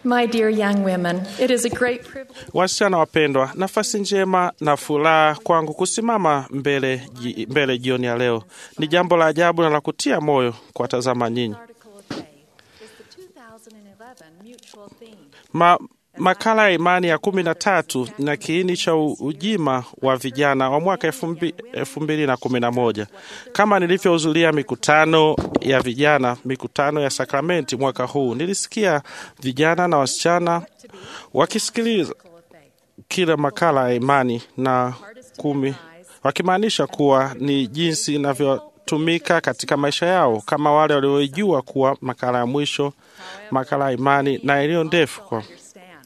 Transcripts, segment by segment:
My dear young women, it is a great privilege. Wasichana wapendwa, nafasi njema na furaha kwangu kusimama mbele, ji- mbele jioni ya leo. Ni jambo la ajabu na la kutia moyo kuwatazama nyinyi. Article of Faith is the 2011 mutual theme. Ma, makala ya imani ya kumi na tatu na kiini cha u- ujima wa vijana wa mwaka elfu mbi- elfu mbili na kumi na moja kama nilivyohudhuria mikutano ya vijana mikutano ya sakramenti mwaka huu nilisikia vijana na wasichana wakisikiliza Article of Faith. kila makala ya imani na kumi wakimaanisha kuwa ni jinsi inavyotumika katika maisha yao kama wale walioijua kuwa makala ya mwisho makala ya imani na iliyo ndefu kwa Understand.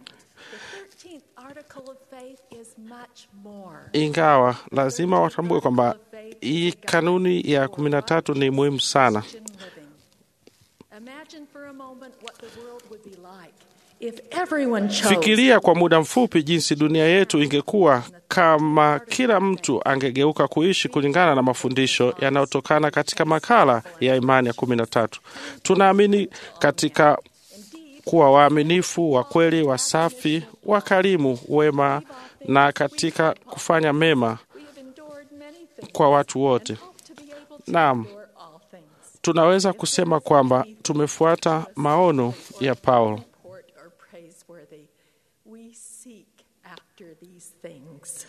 The 13th article of faith is much more. ingawa lazima watambue kwamba hii kanuni ya kumi na tatu ni muhimu sana. Christian living. Imagine for a moment what the world would be like if everyone chose Fikiria kwa muda mfupi jinsi dunia yetu ingekuwa kama kila mtu angegeuka kuishi kulingana na mafundisho yanayotokana katika makala ya imani ya kumi na tatu. Tunaamini katika kuwa waaminifu, wa kweli, wasafi, wakarimu, wema na katika kufanya mema we have endured many things kwa watu wote. and hope to be able to Naam. endure all things. Tunaweza kusema kwamba tumefuata maono ya Paulo. Report or praiseworthy. We seek after these things.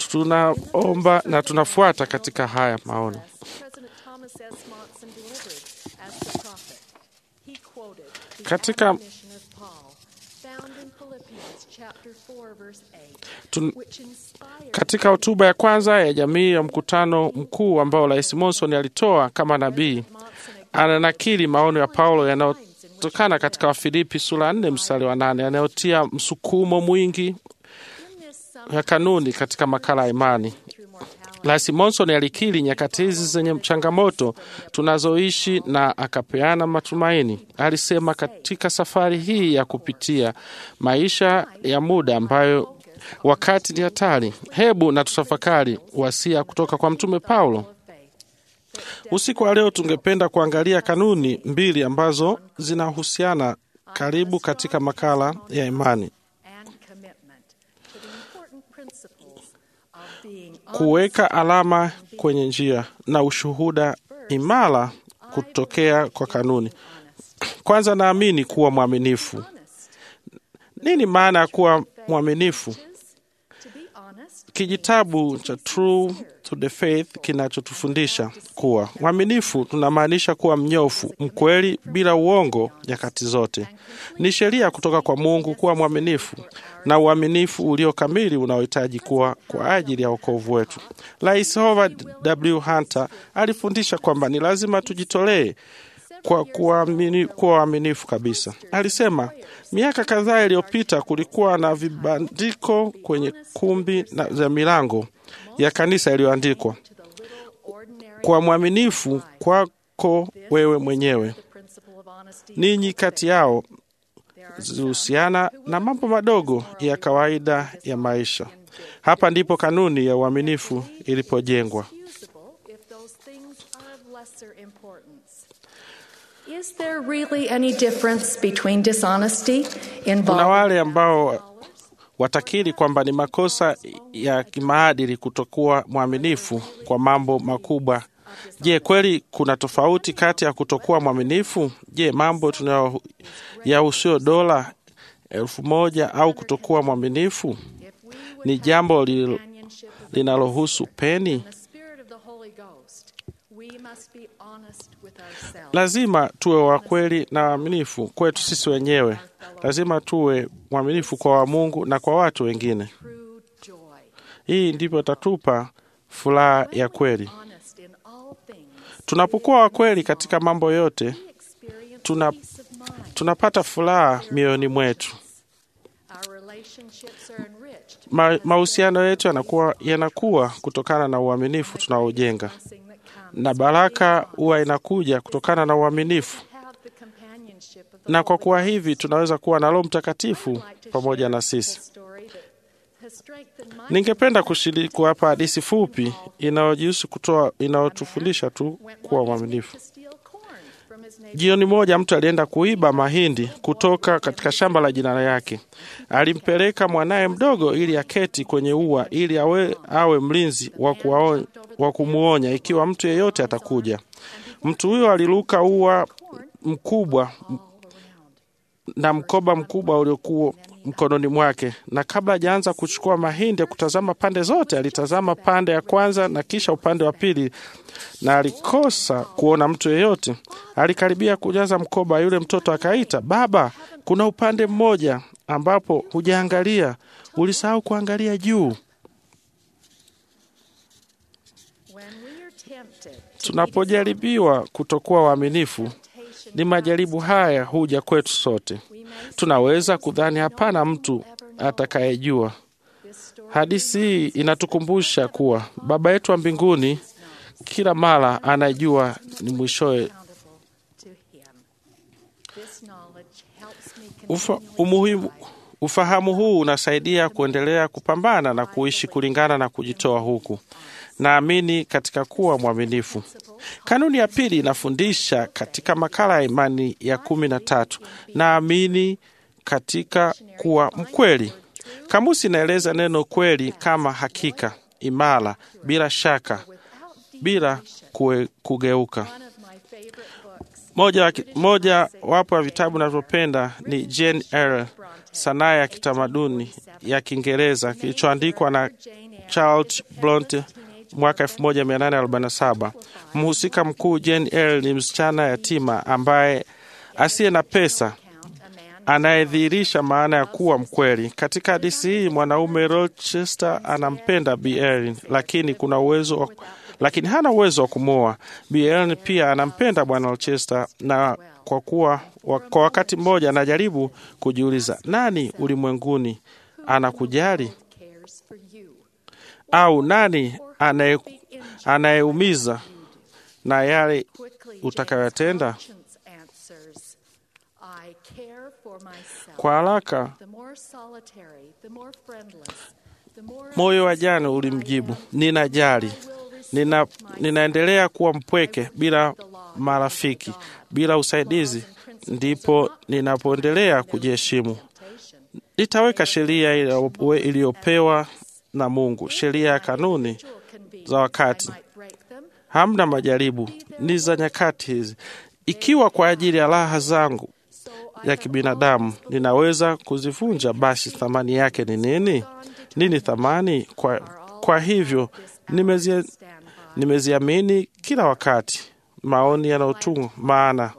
Tunaomba na tunafuata katika haya maono. President Thomas S. Monson delivered as the prophet. He quoted the Katika- admonition of Paul, found in Philippians chapter 4, verse 8, Tun- which inspired Katika hotuba ya kwanza ya jamii ya mkutano mkuu ambao Rais Monson alitoa kama nabii, Monson ananakili maono ya Paulo yanayotokana katika Wafilipi sura ya nne mstari wa nane yanayotia msukumo mwingi in this summary ya kanuni katika makala ya imani. through mortality. Rais Monson alikiri nyakati hizi zenye changamoto tunazoishi na akapeana matumaini. Alisema katika safari hii ya kupitia maisha ya muda ambayo wakati ni hatari, hebu na tutafakari wasia kutoka kwa Mtume Paulo. of faith. Usiku wa leo tungependa kuangalia kanuni mbili ambazo zinahusiana karibu katika makala ya imani: and commitment to the important principles of being kuweka alama kwenye njia na ushuhuda imara kutokea kwa kanuni. Kwanza, naamini kuwa mwaminifu. honest. Nini maana ya kuwa mwaminifu? To be honest, Kijitabu cha True to the Faith kinachotufundisha kuwa mwaminifu tunamaanisha kuwa mnyofu, mkweli, bila uongo nyakati zote. Ni sheria kutoka kwa Mungu kuwa mwaminifu na uaminifu ulio kamili unaohitaji kuwa kwa ajili ya wokovu wetu. Rais Howard W. Hunter alifundisha kwamba ni lazima tujitolee kwa kuamini- kuwa waaminifu kabisa. Alisema miaka kadhaa iliyopita kulikuwa na vibandiko kwenye kumbi na za milango ya kanisa iliyoandikwa to the little ordinary kwa mwaminifu kwako wewe mwenyewe. the principle of honesty. Ninyi kati yao There are zilihusiana na mambo madogo ya kawaida ya maisha. Hapa ndipo kanuni ya uaminifu ilipojengwa. excusable if those things are of lesser importance. Is there really any difference between dishonesty Kuna involving wale ambao watakiri kwamba ni makosa ya kimaadili kutokuwa mwaminifu kwa mambo makubwa. Je, kweli kuna tofauti kati ya kutokuwa mwaminifu? Je, mambo tunayo yahusuyo dola elfu moja au kutokuwa mwaminifu if we would ni jambo li- companionship of linalohusu peni? the Spirit of the Holy Ghost? We must be honest with ourselves. Lazima tuwe wa kweli na waaminifu kwetu sisi wenyewe. Lazima tuwe mwaminifu kwa wa Mungu na kwa watu wengine. True joy. Hii ndivyo itatupa furaha ya kweli. Honest in all things. Tunapokuwa wa kweli katika mambo yote, We experience Tuna- peace of mind. tunapata furaha mioyoni mwetu. Our relationships are enriched. Ma, mahusiano yetu yanakuwa, yanakuwa kutokana na uaminifu tunaojenga, Blessing that comes na baraka huwa inakuja kutokana na uaminifu. have the companionship of the Na kwa Holy kuwa Ghost. hivi tunaweza kuwa na Roho I'd Mtakatifu like to pamoja share na a sisi. story that has strengthened my Ningependa kushiriki kuwapa hadithi fupi inayojihusu kutoa inayotufundisha tu went kuwa one evening mwaminifu. to steal corn from his Jioni moja mtu alienda kuiba mahindi kutoka katika shamba la jirani yake. Alimpeleka mwanaye mdogo ili aketi kwenye ua ili awe, awe mlinzi wa kuwaon- wa kumwonya ikiwa mtu yeyote atakuja. Mtu huyo aliruka ua mkubwa na mkoba mkubwa uliokuwa mkononi mwake, na kabla hajaanza kuchukua mahindi ya kutazama pande zote, alitazama pande ya kwanza na kisha upande wa pili, na alikosa kuona mtu yeyote. Alikaribia kujaza mkoba, yule mtoto akaita, baba, kuna upande mmoja ambapo hujaangalia, ulisahau kuangalia juu. When we are tempted to Tunapojaribiwa kutokuwa waaminifu, ni majaribu haya huja kwetu sote. Tunaweza kudhani hapana mtu atakayejua. this story Hadithi hii inatukumbusha kuwa Baba yetu wa mbinguni kila mara anajua ni mwishowe. accountable to him. This knowledge helps me Ufa, continue umuhimu, ufahamu huu unasaidia kuendelea kupambana na kuishi kulingana na kujitoa huku. Naamini katika kuwa mwaminifu. Kanuni ya pili inafundisha katika makala ya imani ya kumi na tatu, naamini katika kuwa mkweli. Kamusi inaeleza neno kweli kama hakika, imara, bila shaka, bila kue, kugeuka. one of my favorite books. Moja, wa ki- moja wapo ya vitabu navyopenda ni Jane Eyre, sanaa ya kitamaduni ya Kiingereza kilichoandikwa na Charles Bronte mwaka 1847. Mhusika mkuu Jane Eyre ni msichana yatima ambaye asiye na pesa Count a man anayedhihirisha maana ya kuwa mkweli. Katika hadithi hii mwanaume Rochester anampenda Bi Erin, lakini kuna uwezo wa, lakini hana uwezo wa kumwoa. Bi Erin pia anampenda bwana Rochester, na kwa kuwa wa, kwa wakati mmoja anajaribu kujiuliza nani ulimwenguni anakujali cares for you. au nani anaye- anayeumiza na yale Quickly, Utakayotenda. James conscience answers, I care for myself. kwa haraka The more solitary, the more friendless, the more moyo wa jana ulimjibu ninajali Nina, ninaendelea kuwa mpweke bila marafiki, bila usaidizi, ndipo ninapoendelea kujiheshimu. temptation. Nitaweka sheria iliyo- iliyopewa na Mungu, sheria ya kanuni Can be za wakati. I might break them. Hamna majaribu, ni za nyakati hizi. Ikiwa kwa ajili ya raha zangu So I ya kibinadamu ninaweza kuzivunja, basi thamani yake ni nini? Nini thamani? Kwa, kwa hivyo nimezia, stand by. nimeziamini kila wakati maoni yanayotunga maana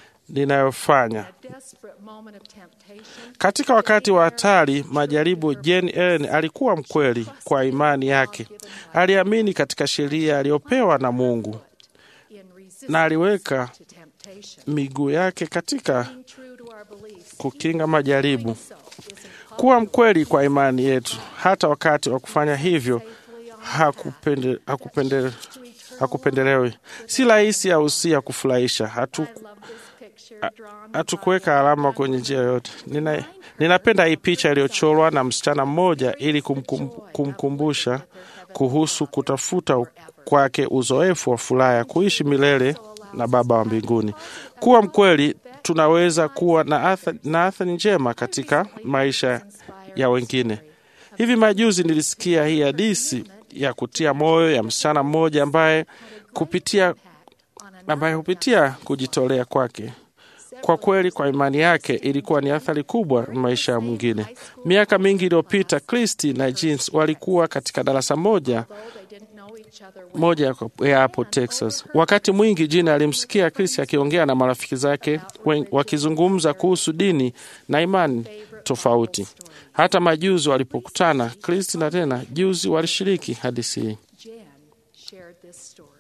ninayofanya A desperate moment of temptation. katika wakati wa hatari majaribu. Jane Ellen alikuwa mkweli kwa imani yake, aliamini katika sheria aliyopewa na Mungu In resistance na aliweka to temptation. miguu yake katika Being true to our beliefs. kukinga majaribu. So is impossible Kuwa mkweli kwa imani yetu, hata wakati wa kufanya hivyo safely on hakupende, hakupende, to eternal hakupendelewi. Si rahisi au si ya kufurahisha. Hatu, I love this picture drawn hatukuweka alama kwenye njia yoyote. Nina, ninapenda hii picha iliyochorwa na msichana mmoja ili kumkum, kumkumbusha kuhusu kutafuta kwake uzoefu wa furaha ya kuishi milele na Baba wa mbinguni. Kuwa mkweli, tunaweza kuwa na athari, na athari njema katika maisha ya wengine. Hivi majuzi nilisikia hii hadithi ya kutia moyo ya msichana mmoja ambaye kupitia on an ambaye hupitia kujitolea kwake kwa kweli kwa imani yake ilikuwa ni athari kubwa maisha ya mwingine. Miaka mingi iliyopita, Kristi na Jeans walikuwa katika darasa moja though they didn't know each other well. moja ya- ya hapo Texas. Wakati mwingi Jina alimsikia Kristi akiongea na marafiki zake wen- wakizungumza kuhusu dini na imani tofauti. Hata majuzi walipokutana, Kristi na tena juzi walishiriki hadithi hii. Jen shared this story.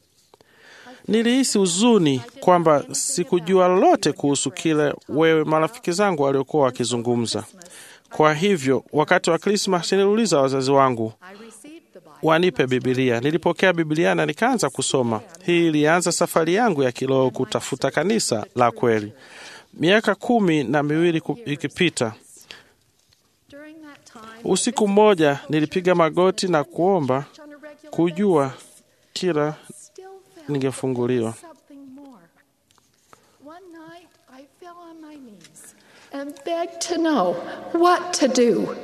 Nilihisi huzuni kwamba sikujua lolote kuhusu kile wewe marafiki zangu waliokuwa wakizungumza. Kwa hivyo, wakati wa Krismas niliuliza wazazi wangu I received the Bible. wanipe Bibilia. Nilipokea Bibilia na nikaanza kusoma. Hii ilianza safari yangu ya kiroho kutafuta kanisa la kweli. Miaka kumi na miwili ku- ikipita, During that time, usiku mmoja nilipiga magoti na kuomba on a regular kujua basis, kila still felt ningefunguliwa. something more. and begged to know what to do.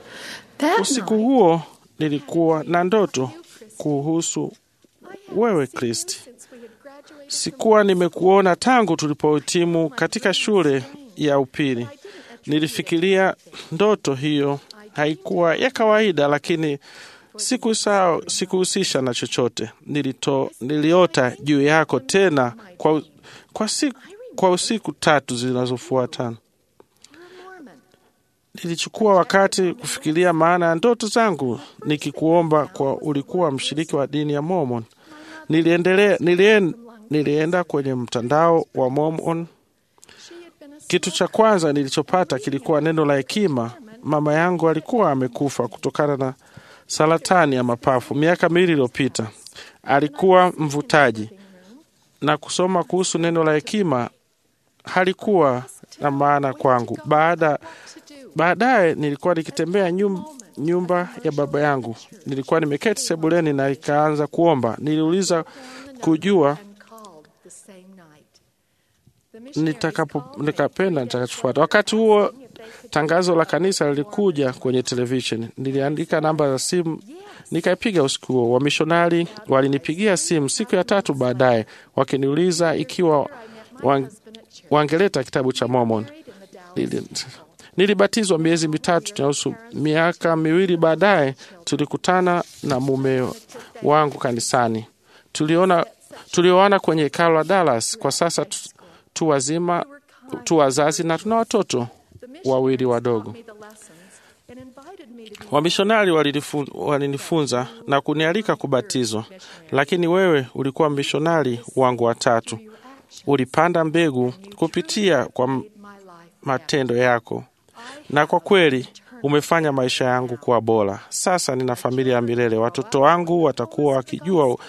That Usiku night, huo nilikuwa na ndoto kuhusu I hadn't wewe seen you Kristi. since we had graduated Sikuwa nimekuona tangu tulipohitimu katika shule ya upili. Nilifikiria ndoto hiyo haikuwa ya kawaida, lakini sikusahau, sikuhusisha na chochote. Nilito, niliota juu yako tena kwa, kwa, siku, kwa usiku tatu zinazofuatana. You're a Mormon. Nilichukua wakati kufikiria maana ya ndoto zangu, nikikuomba kwa ulikuwa mshiriki wa dini ya Mormon. Niliendelea, nilien, nilienda kwenye mtandao wa Mormon. She had been a Kitu cha kwanza nilichopata kilikuwa neno la hekima. Mama yangu alikuwa amekufa kutokana na saratani ya mapafu miaka miwili iliyopita. Alikuwa mvutaji, na kusoma kuhusu neno la hekima halikuwa na maana kwangu. Baada to do. Baadaye nilikuwa nikitembea nyum, nyumba ya baba yangu. Nilikuwa nimeketi sebuleni na ikaanza kuomba. Niliuliza kujua And called the same night. The missionaries nitakapo called nikapenda nitakachofuata. Wakati huo tangazo la kanisa lilikuja kwenye televisheni. Niliandika namba za simu nikaipiga usiku huo. Wamishonari walinipigia simu siku ya tatu baadaye wakiniuliza ikiwa wang, wangeleta kitabu cha Mormon. married in the Dallas. Nili- Nilibatizwa miezi mitatu na nusu. Miaka miwili baadaye tulikutana na mume wangu kanisani. Tuliona tulioana kwenye hekalo la Dallas. Kwa sasa tu, tu wazima tu wazazi na tuna watoto The wawili missionaries wadogo. taught me the lessons and invited me to be Wamishonari walinifu- walinifunza na kunialika kubatizwa, lakini wewe ulikuwa mishonari wangu wa tatu. your action Ulipanda mbegu kupitia kwa m- made my life matendo yako na kwa kweli umefanya maisha yangu kuwa bora. Sasa nina familia ya milele. Watoto wangu watakuwa wakijua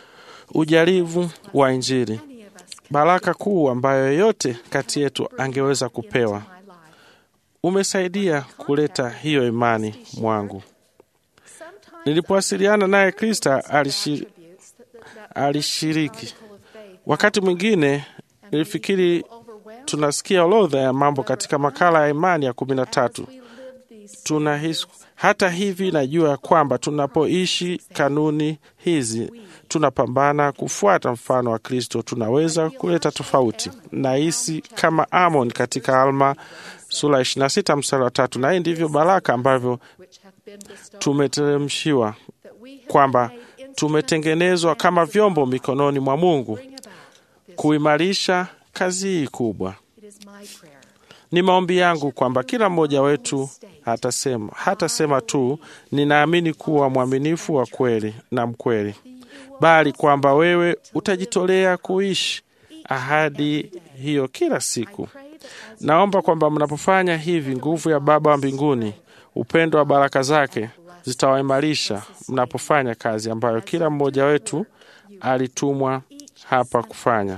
ujaribu wa Injili, Any of us baraka kuu ambayo yeyote kati yetu angeweza kupewa. my life. Umesaidia kuleta hiyo imani mwangu. Sometimes Nilipowasiliana naye, Krista alishi, attributes that, that, that alishiriki. article of faith Wakati mwingine nilifikiri overwhelmed tunasikia orodha ya mambo katika makala ya imani ya kumi na tatu as we live these tunahisi hata hivi najua ya kwamba tunapoishi kanuni hizi tunapambana kufuata mfano wa Kristo, tunaweza kuleta tofauti. Nahisi kama Amon katika Alma sura 26 mstari wa tatu, na hii ndivyo baraka ambavyo which have been bestowed tumeteremshiwa that we have kwamba been made instruments tumetengenezwa kama vyombo mikononi mwa Mungu bring about this. kuimarisha kazi hii kubwa. It is my prayer Ni maombi yangu kwamba kila mmoja wetu hatasema hatasema tu ninaamini kuwa mwaminifu wa kweli na mkweli, bali kwamba wewe utajitolea kuishi ahadi hiyo kila siku. pray that as Naomba kwamba mnapofanya hivi, nguvu ya Baba wa mbinguni, upendo wa baraka zake zitawaimarisha mnapofanya kazi ambayo kila mmoja wetu alitumwa hapa kufanya.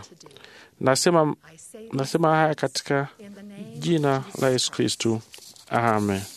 Nasema, I say nasema haya katika in the name jina la Yesu Kristu, amen.